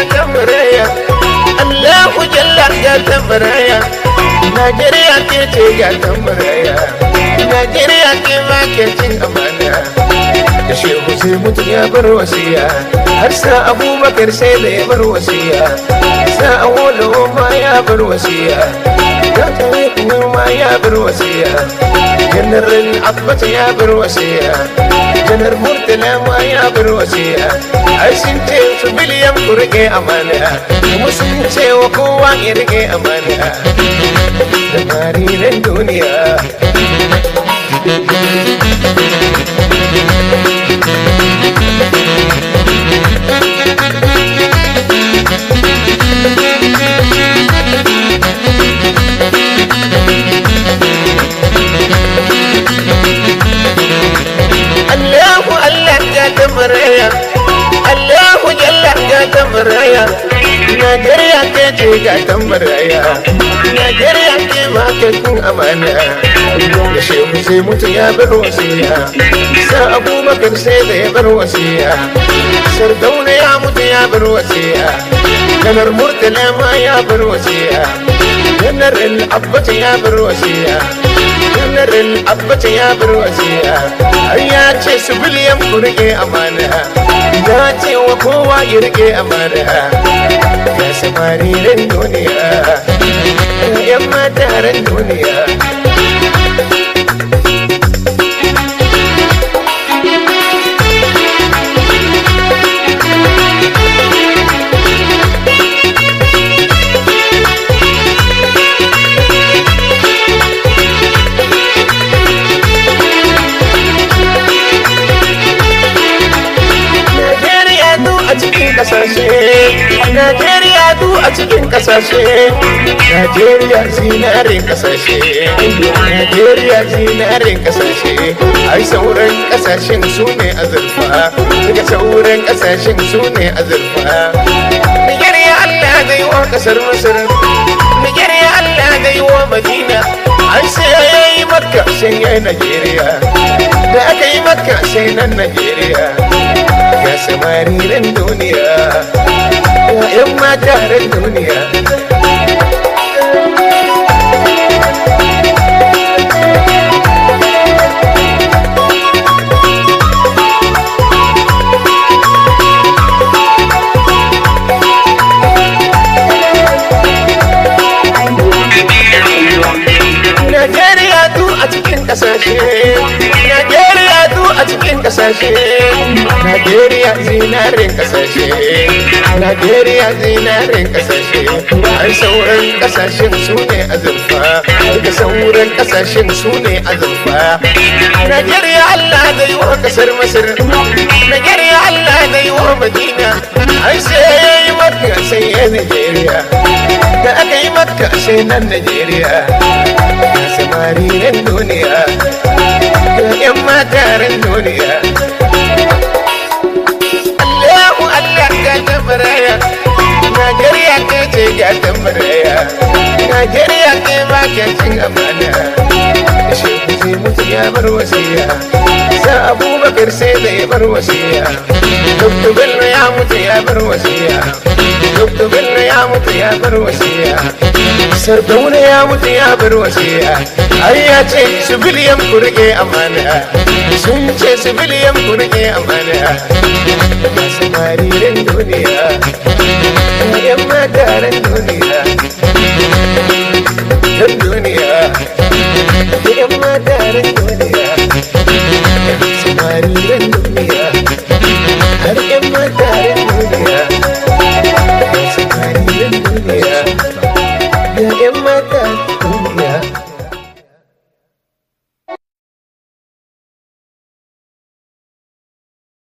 gatan maraya Allahu jalla gatan maraya Najeriya ke ce gatan maraya Najeriya ke ma ke cin amana da shehu sai mutum ya bar wasiya har sa abubakar sai da ya bar wasiya sa awolo ma ya bar wasiya ya tare kuma ma ya bar wasiya janaral abbata ya bar wasiya janar murtala ma ya bar wasiya ai sun ce su biliyan ku rike amana kuma sun ce wa kowa ya rike amana da marinan duniya Allahu Allah ga tamaraya Allahu Jalla ga tamaraya Najeriya ke ce ga tamaraya Najeriya ke ma ke kun amana da shehu sai mutu ya bar wasiya sa abubakar sai da ya bar wasiya sardauna ya mutu ya bar wasiya janar murtala ma ya bar wasiya janar al-abbata ya bar wasiya janar al-abbata ya bar wasiya har ya ce su biliyan ku rike amana ya ce wa kowa ya rike amana ya samariren duniya yan mataren duniya Najeriya du a cikin kasashe Najeriya du a cikin kasashe Najeriya zinarin kasashe Najeriya zinarin kasashe ai sauran kasashen su ne azurfa daga sauran kasashen su ne azurfa Najeriya Allah zai wa kasar Masar Najeriya Allah zai wa Madina ai sai yayi Makka sai yayi Najeriya da aka yi Makka sai nan Najeriya ya samariren duniya ya yan mataren duniya Najeriya du a cikin kasashe Najeriya du a cikin kasashe Najeriya zinarin kasashe Najeriya zinarin kasashe ai sauran kasashen su ne azurfa daga sauran kasashen su ne azurfa Najeriya Allah da yi wa kasar Masar Najeriya Allah da yi wa Madina ai sai ya yi maka sai ya Najeriya da aka yi maka sai nan Najeriya ya samariren duniya ga 'yan mataren duniya Allahu Allah ga tabaraya Najeriya ke ce ga tabaraya Najeriya ke ba ke cin amana Shehu sai mutu ya bar wasiya sa Abubakar sai da ya bar wasiya Dr. Bello ya mutu ya bar wasiya Dr. Bello ya mutu ya bar wasiya Sardauna ya mutu ya bar wasiya ai ya ce su biliyan ku rike amana sun ce su biliyan ku rike amana masu mariren duniya yan mataren duniya yan duniya yan mataren duniya masu mariren duniya har yan mataren duniya masu mariren duniya ya yan mataren